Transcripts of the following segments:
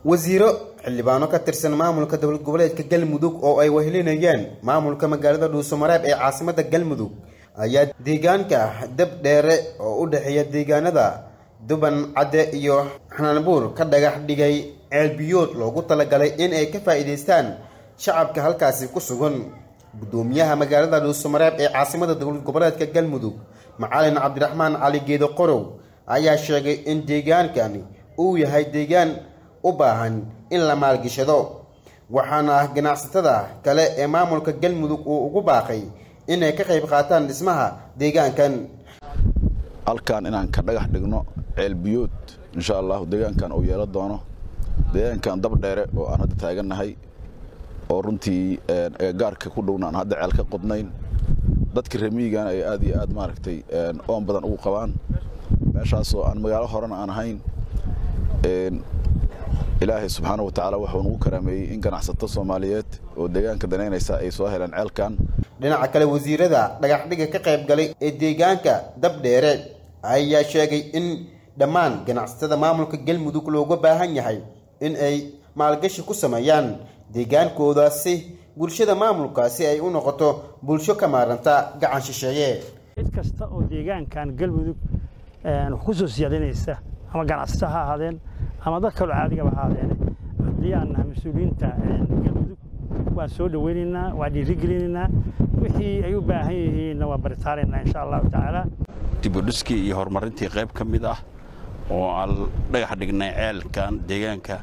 wasiiro xildhibaano ka tirsan maamulka dowlad goboleedka galmudug oo ay wehelinayeen maamulka magaalada dhuusamareeb ee caasimada galmudug ayaa deegaanka dab dheere oo u dhexeeya deegaanada duban cadde iyo xanaanbuur ka dhagax dhigay ceelbiyood loogu talagalay in ay ka faa'iidaystaan shacabka halkaasi ku sugan guddoomiyaha magaalada dhuusamareeb ee caasimada dowlad goboleedka galmudug macalin cabdiraxmaan cali geedo qorow ayaa sheegay in deegaankani uu yahay deegaan u baahan in la maalgashado waxaana ganacsatada kale ee maamulka galmudug uu ugu baaqay inay ka qayb qaataan dhismaha deegaankan halkan inaan ka dhagax dhigno ceelbiyood insha allahu deegaankan uu yeelo doono deegaankan dab dheere oo aan hadda taagannahay oo runtii gaarka ku dhowna aan hadda ceel ka qodnayn dadka remiigana ay aad iyo aad maaragtay oon badan ugu qabaan meeshaasoo aan magaalo horena aan ahayn ilaahay subxaana wa tacaala wuxuu nagu karaameeyey in ganacsato soomaaliyeed oo deegaanka danaynaysa ay soo heleen ceelkan dhinaca kale wasiirada dhagaxdhiga ka qayb galay ee deegaanka dab dheere ayaa sheegay in dhammaan ganacsatada maamulka galmudug looga baahan yahay in ay maalgashi ku sameeyaan deegaankoodaasi bulshada maamulkaasi ay u noqoto bulsho ka maaranta gacan shisheeye cid kasta oo deegaankan galmudug wax ku soo siyaadinaysa ama ganacsato ha ahaadeen ama dad kaloo caadigaba ahaadeene haddii aan nahay mas-uuliyiinta galmudug waan soo dhoweynaynaa waan dhiirigelinaynaa wixii ay u baahan yihiinna waan baritaaraynaa insha allahu tacaala dibudhiskii iyo horumarintii qayb ka mid ah oo aan dhagax dhignay ceelkan deegaanka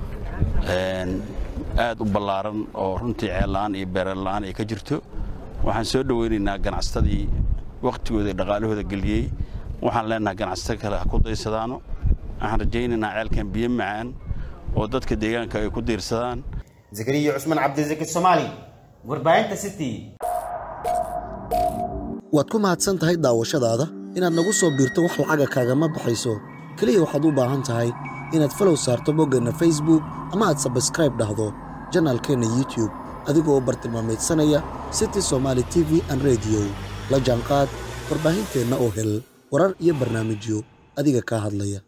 aad u ballaaran oo runtii ceella'aan iyo beerela'aan ay ka jirto waxaan soo dhoweynaynaa ganacsatadii wakhtigooda iyo dhaqaalahooda geliyey waxaan leenahay ganacsato kale ha ku daysadaano waxaan rajaynaynaa ceelkan biyo macaan oo dadka deegaanka ay ku diirsadaan zakariya cusmaan cabdisaki soomaali warbaahinta city waad ku mahadsan tahay daawashadaada inaad nagu soo biirto wax lacaga kaagama baxayso keliya waxaad u baahan tahay inaad falow saarto boggeenna facebook ama aad sabskraib dhahdo janaalkeenna youtube adigoo bartilmaamaydsanaya city somaali t v an rediyo la jaanqaad warbaahinteenna oo hel warar iyo barnaamijyo adiga kaa hadlaya